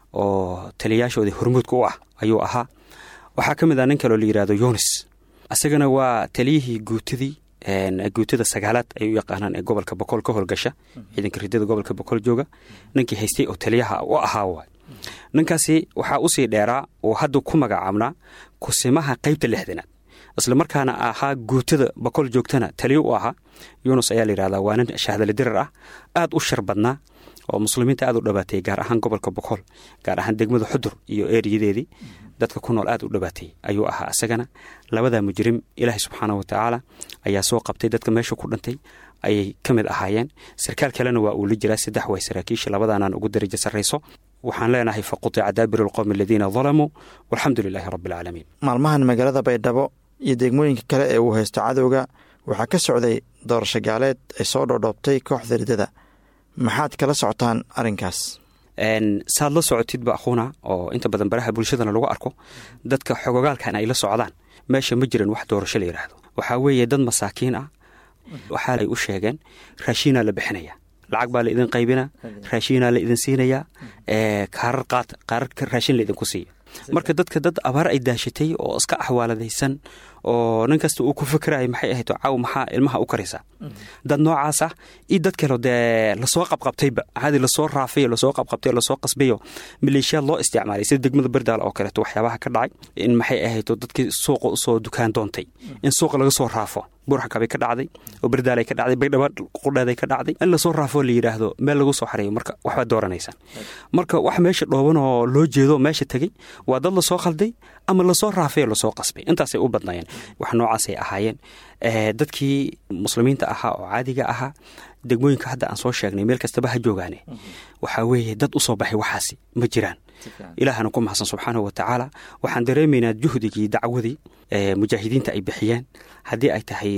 Speaker 9: oo taliyayaashoodii hormuudka u ah ayuu ahaa waxaa ka mid ah nin kaloo la yidhahdo yunis isagana waa taliyihii guutadii guutada sagaalaad ay u yaqaanaan ee gobolka boqol ka howlgasha ciidanka ridada gobolka boqol jooga ninkii haystay oo taliyaha u ahaa waay ninkaasi waxaa usii dheeraa oo hadda ku magacaabnaa kusimaha qeybta lixdanaad isla markaana ahaa guutada boqol joogtana taliyo u ahaa yunus ayaa layidhahdaa waa nin shahdale dirar ah aad u shar badnaa oo muslimiinta aad u dhabaatay gaar ahaan gobolka boqol gaar ahaan degmada xudur iyo eeriyadeedii dadka ku nool aad u dhabaatay ayuu ahaa isagana labadaa mujrim ilaahay subxaanah watacaala ayaa soo qabtay dadka meesha ku dhintay ayay ka mid ahaayeen sarkaal kalena waa uu la jiraa saddex way saraakiisha labadaanaan ugu darajo sarrayso waxaan leenahay faqutica daabir alqowmi aladiina dalamuu walxamdu lilaahi rabbi alcaalamiin
Speaker 8: maalmahan magaalada baydhabo iyo degmooyinka kale ee uu haysto cadowga waxaa ka socday doorasho gaaleed ay soo dhoodhoobtay kooxda ridada maxaad kala socotaan arrinkaas
Speaker 9: saad la socotidba akhuuna oo inta badan baraha bulshadana lagu arko dadka xogogaalkan ay la socdaan meesha ma jiran wax doorasho la yidhaahdo waxaa weeye dad masaakiin ah waxaa ay u sheegeen raashiinaa la bixinaya lacag baa la idin qaybina raashiinaa la idin siinayaa kaarar qaata kaararka raashin la idinku siiya marka dadka dad abaar ay daashatay oo iska axwaaladaysan oo nin kasta uu ku fikiraya maxay ahayd caaw maxaa ilmaha u karaysaa dad noocaas ah iyo dad kale dee lasoo qabqabtayba hadi lasoo raafayo lasoo qabqabtay lasoo qasbayo maleeshiyaad loo isticmaalay sida degmada berdaal oo kaleeto waxyaabaha ka dhacay in maxay ahayd dadkii suuqa usoo dukaan doontay in suuqa laga soo raafo burxakabay ka dhacday oo berdaalay ka dhacday baydhaba qudheeday ka dhacday in lasoo raafoo la yidhaahdo meel lagu soo xareeyo marka waxbaad dooranaysaan marka wax meesha dhooban oo loo jeedo meesha tegey waa dad lasoo khalday ama lasoo raafay oo lasoo qasbay intaasay u badnaayeen wax noocaasay ahaayeen dadkii muslimiinta ahaa oo caadiga ahaa degmooyinka hadda aan soo sheegnay meel kastaba ha joogaane waxaa weeye dad u soo baxay waxaasi ma jiraan ilaahana ku mahadsan subxaanahu wa tacaala waxaan dareemaynaa juhdigii dacwadii mujaahidiinta ay bixiyeen haddii ay tahay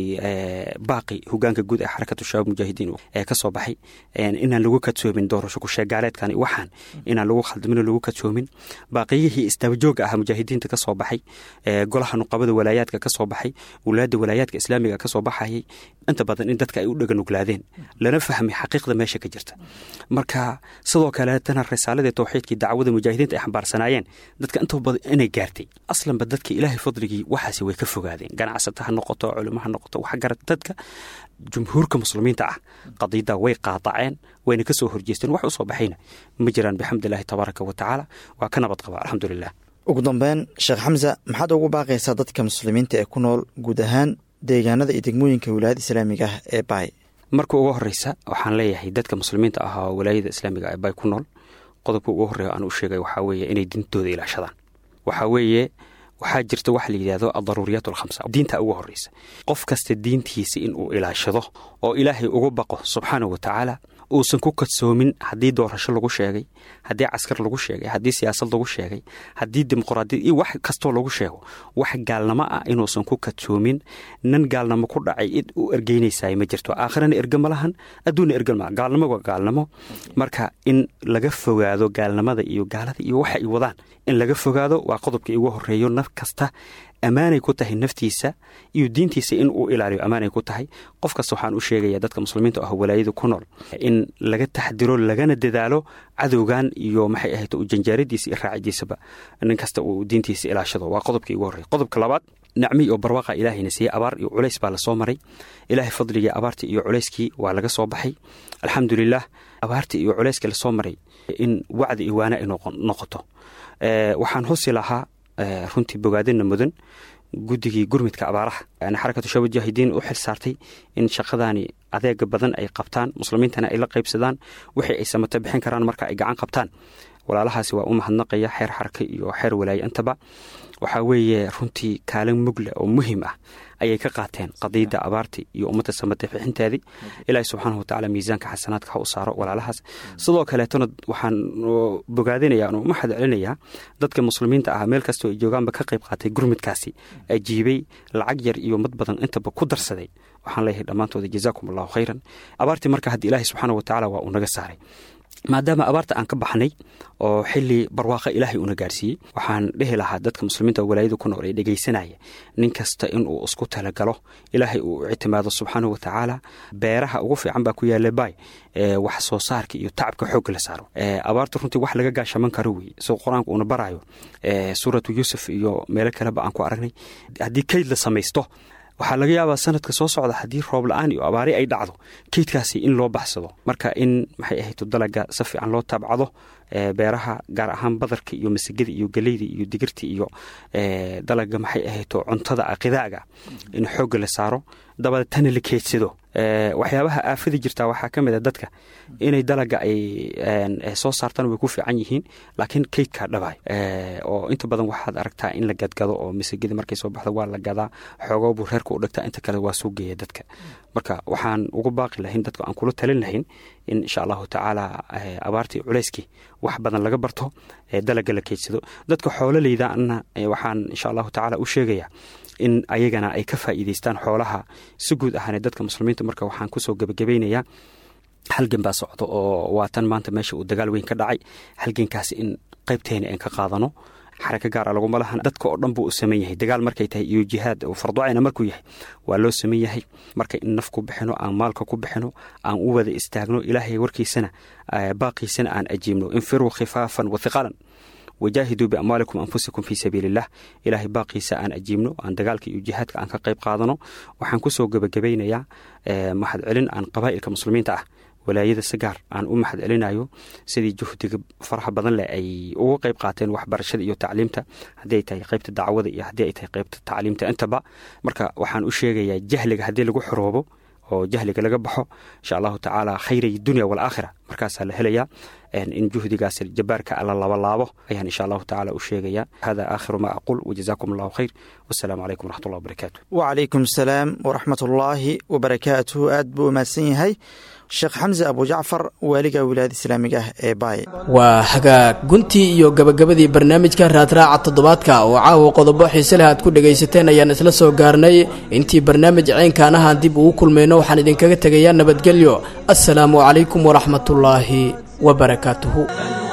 Speaker 9: baaqi hogaanka guud ee xarakatu shabaab mujaahidiin ee ka soo baxay inaan lagu kadsoomin doorasho kusheegaaleedkan waxaan inaan lagu khaldamin lagu kadsoomin baaqiyihii istabajooga ah mujaahidiinta ka soo baxay golaha nuqabada walaayaadka ka soo baxay wulaada walaayaadka islaamiga ka soo baxayay inta badan in dadka ay u dhaganuglaadeen lana fahmay xaqiiqda meesha ka jirta marka sidoo kaleetana risaaladii towxiidkii dacwada mujaahidiinta ay xambaarsanaayeen dadka inta badan inay gaartay aslanba dadka ilaahay fadligii waxaasi way ka fogaadeen ganacsata ha noqoto culimo ha noqoto waxgarad dadka jumhuurka muslimiinta ah qadiidda way qaadaceen wayna ka soo horjeesteen wax u soo baxayna ma jiraan bixamdillahi tabaaraka wa tacaala waa ka nabad qaba alxamdulilah
Speaker 8: ugu dambeyn sheekh xamsa maxaad ugu baaqaysaa dadka muslimiinta ee ku nool guud ahaan deegaanada iyo degmooyinka wilaayada islaamiga ah ee baay
Speaker 9: marka ugu horeysa waxaan leeyahay dadka muslimiinta ah oo walaayada islaamiga ee baay ku nool qodobka ugu horreeya aan u sheegay waxaa weeye inay diintooda ilaashadaan waxaa weeye waxaa jirta waxa la yidhahdo adaruuriyaat alkhamsa diinta ugu horreysa qof kasta diintiisa inuu ilaashado oo ilaahay ugu baqo subxaanahu wa tacaala uusan ku kadsoomin haddii doorasho lagu sheegay haddii caskar lagu sheegay haddii siyaasad lagu sheegay haddii dimuqraadiyad iyo wax kastoo lagu sheego wax gaalnamo ah inuusan ku kadsoomin nan gaalnamo ku dhacay id u ergeynaysaay ma jirto aakhirana erge ma lahan adduunna erge ma gaalnamo waa gaalnamo marka in laga fogaado gaalnimada iyo gaalada iyo waxa ay wadaan in laga fogaado waa qodobkii ugu horeeyo naf kasta ammaanay ku tahay naftiisa iyo diintiisa in uu ilaaliyo ammaanay ku tahay qof kasta waxaan u sheegaya dadka muslimiinta ah walaayada ku nool in laga taxdiro lagana dadaalo cadowgan iyo maxay ahayd janjaaradiisa iyo raacidiisaba nin kasta uu diintiisa ilaashado waa qodobkii ugu horrey qodobka labaad nacmi iyo barwaaqa ilaahayna siiyey abaar iyo culays baa lasoo maray ilaahay fadligii abaartii iyo culayskii waa laga soo baxay alxamdulilah abaartii iyo culayskii lasoo maray in wacdi iyo waana ay noqoto waxaan husi lahaa runtii bogaadina mudan guddigii gurmidka abaaraha xarakatu shaba mujaahidiin u xil saartay in shaqadaani adeega badan ay qabtaan muslimiintana ay la qaybsadaan wixii ay samato bixin karaan marka ay gacan qabtaan walaalahaasi waa u mahadnaqaya xeer xaraka iyo xeer walaaye intaba waxaa weeye runtii kaalin mugle oo muhiim ah ayay ka qaateen qadiidda abaartii iyo ummadda samate bixinteedii ilaahi subxaanahu watacaala miisaanka xasanaadka ha u saaro walaalahaas sidoo kaleetona waxaan bogaadinayaa u maxad celinayaa dadka muslimiinta ah meel kastoo ay joogaanba ka qayb qaatay gurmidkaasi ajiibay lacag yar iyo mad badan intaba ku darsaday waxaan leeyahay dhammaantooda jazaakum allahu khayran abaartii marka hadda ilaahi subxaana watacaala waa uu naga saaray maadaama abaarta aan ka baxnay oo xili barwaaqa ilaahay una gaarsiiyey waxaan dhehi lahaa dadka muslimiinta walaayada ku nool ee dhegaysanaya nin kasta inuu isku talagalo ilaahay uu ictimaado subxaanahu watacaala beeraha ugu fiican baa ku yaala baay wax soo saarka iyo tacabka xoogga la saaro abaarta runtii wax laga gaashaman karo wey soo qur-aanka uuna baraayo suuratu yuusuf iyo meelo kaleba aan ku aragnay haddii kayd la samaysto waxaa laga yaabaa sanadka soo socda haddii roob la-aan iyo abaari ay dhacdo keydkaasi in loo baxsado marka in maxay ahayto dalaga si fiican loo taabcado beeraha gaar ahaan badarka iyo masagada iyo galeyda iyo digirta iyo dalaga maxay ahayto cuntada qidaaga in xoogga la saaro dabadeetana la keydsado waxyaabaha aafada jirtaa waxaa ka mid a dadka inay dalaga ay soo saartaan way ku fiican yihiin laakiin keydkaa dhabaay oo inta badan waxaad aragtaa in la gadgado oo masagada markay soo baxdo waa la gadaa xoogoo buu reerka u dhigtaa inta kale waa soo geeya dadka marka waxaan ugu baaqi lahayn dadka aan kula talin lahayn in insha allahu tacaala abaartii culayskii wax badan laga barto dalaga la keydsado dadka xoololeydaana waxaan insha allahu tacaala u sheegayaa in ayagana ay ka faa'iidaystaan xoolaha si guud ahaane dadka muslimiinta marka waxaan kusoo gebagabaynayaa halgan baa socdo oo waatan maanta meesha uu dagaal weyn ka dhacay halgankaasi in qaybteena aan ka qaadano xaraka gaara laguma lahan dadka oo dhan buu u saman yahay dagaal markay tahay iyo jihaad farducayna markuu yahay waa loo saman yahay marka in naf ku bixino aan maalka ku bixino aan u wada istaagno ilaahay warkiisana baaqiisana aan ajiibno infiruu khifaafan wa hiqaalan wajaahiduu biamwaalikum anfusikum fii sabiiliillah ilaahay baaqiisa aan ajiibno aan dagaalka iyo jihaadka aan ka qayb qaadano waxaan kusoo gebagabaynayaa mahad celin aan qabaa'ilka muslimiinta ah walaayada si gaar aan u mahad celinayo sidii juhdiga faraha badan leh ay uga qayb qaateen waxbarashada iyo tacliimta haddii ay tahay qaybta dacwada iyo haddii ay tahay qaybta tacliimta intaba marka waxaan u sheegayaa jahliga haddii lagu xoroobo oo jahliga laga baxo insha allahu tacaala khayray dunya walaakhira markaasaa la helayaa in juhdigaas jabaarka la labalaabo ayaan insha allahu tacaala u sheegayaa hada aakhiru ma aqul wajazaakum allahu khayr wasalaamu calaykum waraxmat ullah wabarakaatu
Speaker 8: wacalaykum asalaam waraxmat ullaahi wabarakaatuhu aad buu umahadsan yahay sheekh xamse abujacfar waaliga wilaayada islaamiga ah ee baay
Speaker 2: waa hagaag guntii iyo gabagabadii barnaamijka raadraaca toddobaadka oo caawa qodobo xiise leh aad ku dhegaysateen ayaan isla soo gaarnay intii barnaamij ceynkaan ahaan dib ugu kulmayno waxaan idinkaga tegayaa nabadgelyo assalaamu calaykum waraxmatullaahi wabarakaatuhu